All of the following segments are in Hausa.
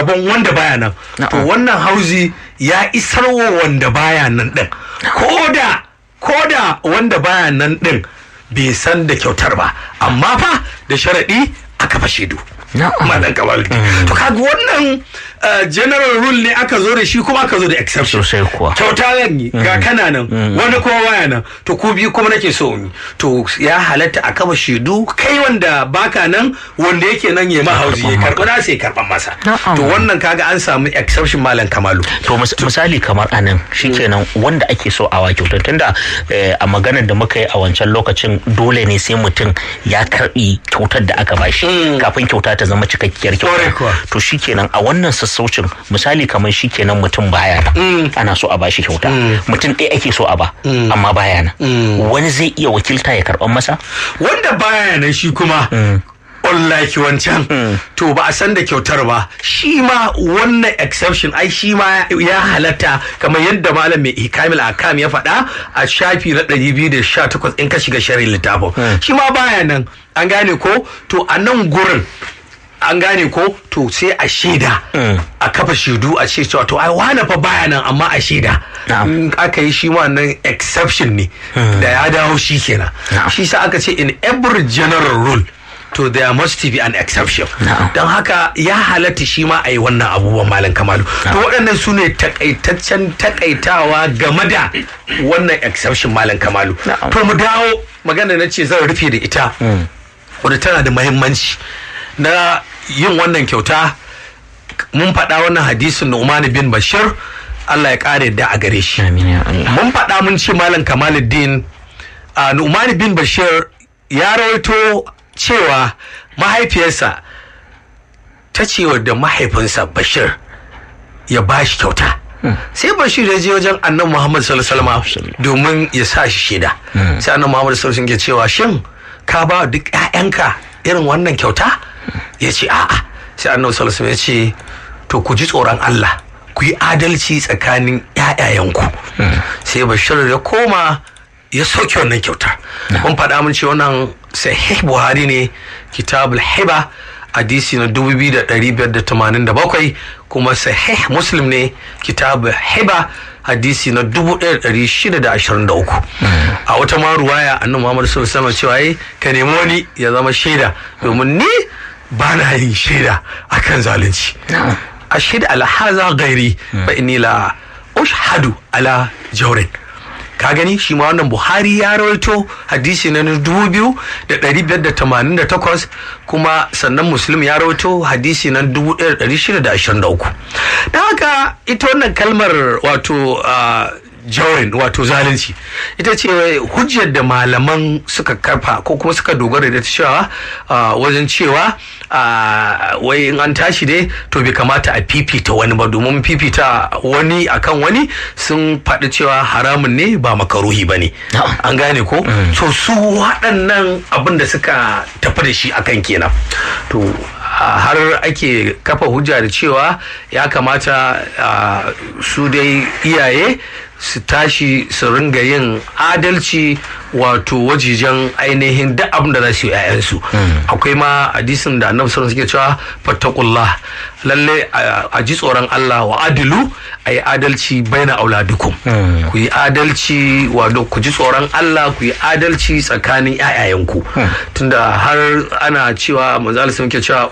rabon wanda baya nan to wannan hauzi ya isarwa wanda baya nan din koda koda wanda baya nan din bai san da kyautar ba amma fa da sharaɗi aka fashe du madan kamal to kaga wannan general rule ne aka zo da shi kuma aka zo da exception sosai kuwa kyauta zan yi ga kana nan wani kuma waya nan to ku biyu kuma nake so yi to ya halatta a kama shaidu kai wanda baka nan wanda yake nan ya mahauzi ya karɓi na sai karɓan masa to wannan kaga an samu exception malam kamalu to misali kamar anan shikenan wanda ake so a wa kyautar tunda a maganar da muka yi a wancan lokacin dole ne sai mutum ya karɓi kyautar da aka bashi kafin kyauta ta zama cikakkiyar kyauta to shikenan a wannan sassaucin misali kamar shikenan mutum baya nan ana so a bashi kyauta mutum ɗaya ake so a ba amma baya nan wani zai iya wakilta ya karɓan masa wanda baya nan shi kuma unlike wancan to ba a san da kyautar ba shi ma wannan exception ai shi ma ya halatta kamar yadda malam mai hikamil akam ya faɗa a shafi na 218 in ka shiga shari'a littafin shi ma baya nan an gane ko to a nan gurin an gane ko to sai a shaida a kafa shaidu a ce cewa to ai wane fa baya nan amma a shaida in aka yi shi wannan exception ne da ya dawo shi kenan shi sa aka ce in every general rule to there must be an exception don haka ya halatta shi ma a yi wannan abubuwan malam kamalu to waɗannan su ne takaitaccen takaitawa game da wannan exception malam kamalu to mu dawo magana na ce zan rufe da ita wadda tana da mahimmanci na yin wannan kyauta mun faɗa wannan hadisin Nu'man bin Bashir Allah ya ƙara yadda a gare shi mun faɗa mun ce malam Kamaluddin Nu'man bin Bashir ya rawaito cewa mahaifiyarsa ta ce da mahaifinsa Bashir ya ba shi kyauta sai Bashir ya je wajen annan Muhammad sallallahu alaihi domin ya sa shi shaida sai annan Muhammad sallallahu alaihi ke cewa shin ka ba duk 'ya'yanka irin wannan kyauta ya ce a'a sai annabi sallallahu alaihi ya ce to ku ji tsoron Allah ku yi adalci tsakanin ƴaƴayenku sai bashir ya koma ya sauke wannan kyauta mun faɗa mun ce wannan sahih buhari ne kitabul hiba hadisi na 2587 kuma sahih muslim ne kitabul hiba hadisi na 1623 a wata ma ruwaya annabi Muhammad sallallahu alaihi cewa ka nemi wani ya zama shaida domin ni ba na yin shaida akan zalunci a shaida alhaza gairi fa inni la ushhadu ala jawrin ka gani shi ma wannan buhari ya rawaito hadisi na dubu biyu da ɗari biyar da tamanin da takwas kuma sannan muslim ya rawaito hadisi na dubu ɗaya da ɗari shida da ashirin da uku don haka ita wannan kalmar wato jawin wato zalunci ita ce hujjar da malaman suka kafa ko kuma suka dogara da cewa wajen cewa wai in an tashi dai to bai kamata a fifita wani ba domin fifita wani akan wani sun faɗi cewa haramun ne ba makaruhi ba ne an gane ko so su waɗannan abin da suka tafi da shi akan kenan to har ake kafa hujja da cewa ya kamata su dai iyaye su tashi su ringa yin adalci wato wajijen ainihin duk abin da za su yi 'ya'yansu akwai ma hadisin da annabi sallallahu suke cewa fattakullah lalle a ji tsoron Allah wa adilu a yi adalci baina auladukum ku yi adalci wato ku ji tsoron Allah ku yi adalci tsakanin 'ya'yayanku tunda har ana cewa manzo Allah ke cewa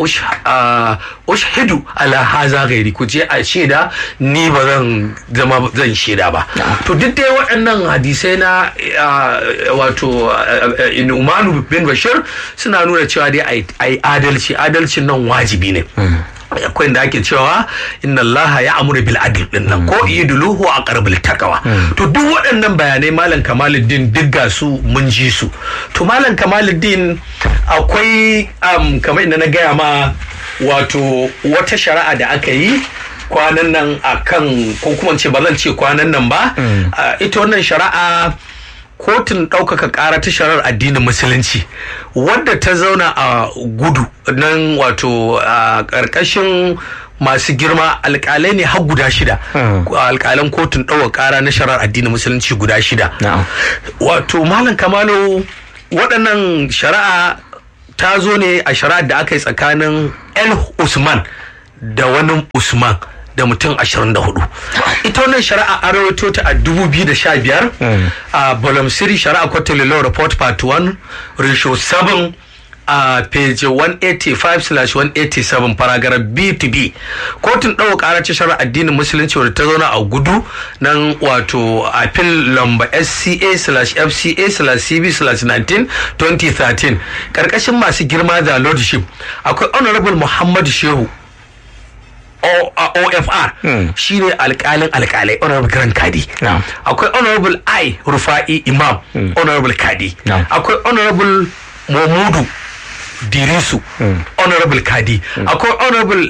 ushhidu ala haza gairi ku je a shaida ni ba zan zama zan shaida ba to duk dai waɗannan hadisai na wato Umanu bin Bashir suna nuna cewa dai ai adalci adalcin nan wajibi ne akwai da ake cewa inna allaha ya amuru bil adl din nan ko idluhu a qarbil takawa to duk waɗannan bayanai malam kamaluddin duk ga su mun ji su to malam kamaluddin akwai kamar inda na gaya ma wato wata shari'a da aka yi kwanan nan akan ko kuma ce ba zan ce kwanan nan ba ita wannan shari'a kotun ɗaukaka ƙara ta sharar addinin musulunci wadda ta zauna a gudu nan wato a ƙarƙashin masu girma alƙalai ne har guda shida alƙalan kotun ɗaukaka ƙara na sharar addinin musulunci guda shida wato malam kamalo waɗannan shari'a ta zo ne a shari'ar da aka yi tsakanin el usman da wani usman da mutum 24 ita wannan shari'a an rawaito ta a 2015 a volume 3 shari'a quarterly law report part 1 ratio 7 a page 185/187 paragraph b to b kotun ɗaukar ƙara ce shari'a addinin musulunci wadda ta zauna a gudu nan wato a fil lamba sca fca cb 19 2013 ƙarƙashin masu girma da lordship akwai honorable muhammadu shehu OFR shi ne alkalin alkalai honorable grand kadi akwai honorable I Rufa'i Imam honorable kadi akwai honorable Momudu Dirisu honorable kadi akwai honorable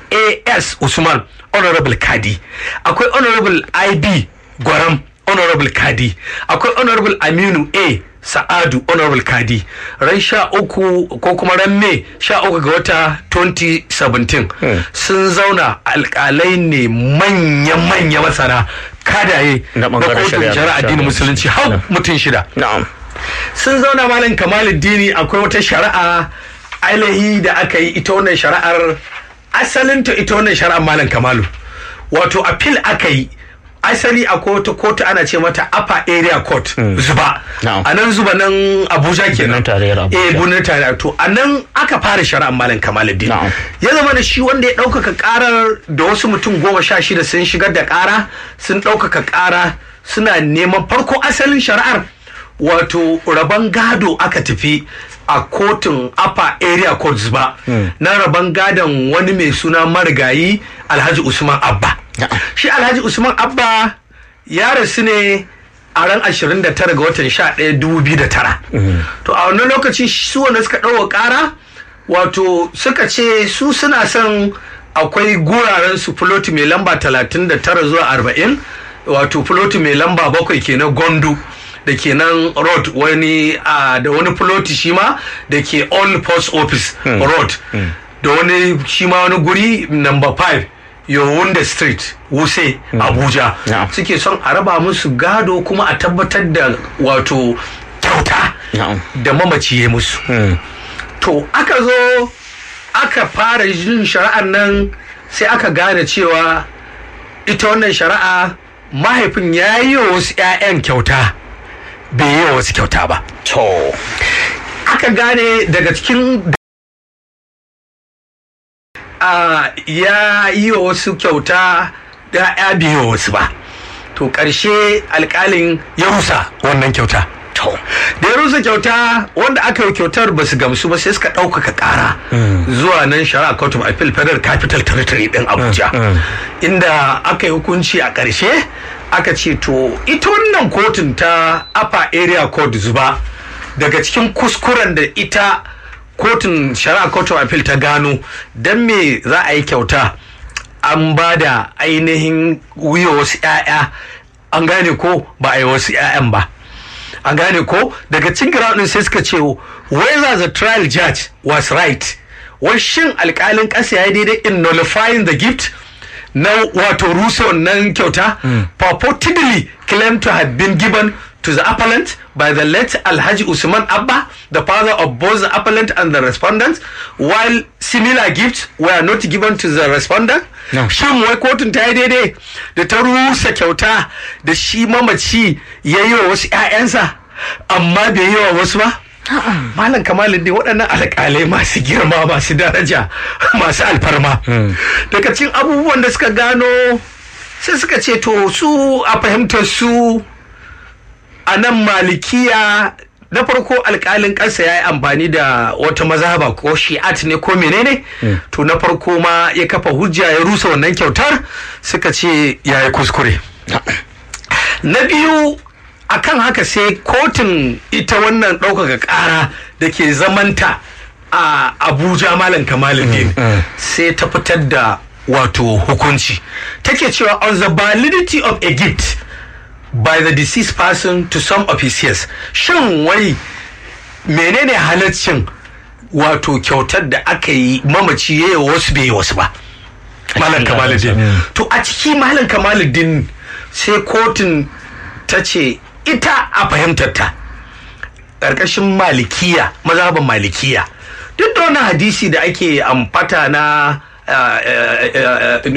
AS Usman honorable kadi akwai honorable IB Gwaram honorable kadi akwai honorable Aminu A Sa'adu Honorable Kadi ran sha uku ko kuma ran Mai sha uku ga wata 2017 sun zauna alkalai ne manya-manya masana kadaye Na na ɓangaren kotun shari'a. shari'a addinin musulunci hau mutum shida na'am sun zauna malam kamaluddini akwai wata shari'a ainihi da aka yi ita wannan shari'ar asalinta ita wannan shari'ar malam kamalu wato appeal aka yi asali akwai wata kotu ana ce mata upper area court zuba Na'am. a nan zuba nan abuja kenan Birnin tarayyar Abuja. eh birnin tarayyar to a nan aka fara shari'ar malam kamaluddin Na'am. ya zama da shi wanda ya ɗaukaka ƙarar da wasu mutum goma sha shida sun shigar da ƙara sun ɗaukaka ƙara suna neman farko asalin shari'ar wato rabon gado aka tafi a kotun upper area courts ba na rabon gadon wani mai suna marigayi alhaji usman abba Na'am. shi alhaji usman abba ya rasu ne a ran 29 ga watan 11 2009 to a wannan lokaci su wanda suka ɗauka ƙara wato suka ce su suna son akwai guraren su filoti mai lamba 39 zuwa 40 wato filoti mai lamba bakwai kenan gondu da ke nan road wani a da wani filoti shi ma da ke all post office road da wani shi ma wani guri number 5 yawunda street wuse abuja Na'am. suke son a raba musu gado kuma a tabbatar da wato kyauta Na'am. da mamaci ya musu to aka zo aka fara yin shari'ar nan sai aka gane cewa ita wannan shari'a mahaifin ya yi wa wasu 'ya'yan kyauta bai yi wa wasu kyauta ba to aka gane daga cikin a ya yi wa wasu kyauta da ya bai yi wa wasu ba to ƙarshe alƙalin ya rusa wannan kyauta to da ya rusa kyauta wanda aka yi kyautar ba su gamsu ba sai suka ɗaukaka ƙara zuwa nan shari'a court of appeal federal capital territory ɗin abuja inda aka yi hukunci a ƙarshe aka ce to ita wannan kotun ta upper area court zuba daga cikin kuskuren da ita kotun shari'a court of appeal ta gano don me za a yi kyauta an ba da ainihin wuya wasu 'ya'ya an gane ko ba a yi wasu 'ya'yan ba an gane ko daga cikin ground din sai suka ce whether the trial judge was right wai shin alkalin ƙasa ya yi daidai in nullifying the gift na wato rusa wannan kyauta purportedly claimed to have been given to the appellant by the late Alhaji Usman Abba, the father of both the appellant and the respondent, while similar gifts were not given to the respondent. No. Shin wai kotun ta yi daidai da ta rusa kyauta da shi mamaci ya yi wa wasu 'ya'yansa amma bai yi wa wasu ba? Malam Kamalu dai waɗannan alƙalai masu girma masu daraja masu alfarma. Daga cikin abubuwan da suka gano sai suka ce to su a fahimtar su a nan malikiya na farko alkalin ƙasa ya yi amfani da wata mazhaba ko shi'at ne ko menene to na farko ma ya kafa hujja ya rusa wannan kyautar suka ce ya yi kuskure na biyu akan haka sai kotun ita wannan ɗaukaka ƙara da ke zamanta a abuja malam kamaluddin sai ta fitar da wato hukunci take cewa on the validity of a gift by the deceased person to some of his heirs shin wai menene halaccin wato kyautar da aka yi mamaci ya yi wasu bai yi wasu ba malam kamaluddin to a ciki malam kamaluddin sai kotun ta ce ita a fahimtar ta ƙarƙashin malikiya mazhaban malikiya duk da wani hadisi da ake amfata na ah, eh, eh, eh,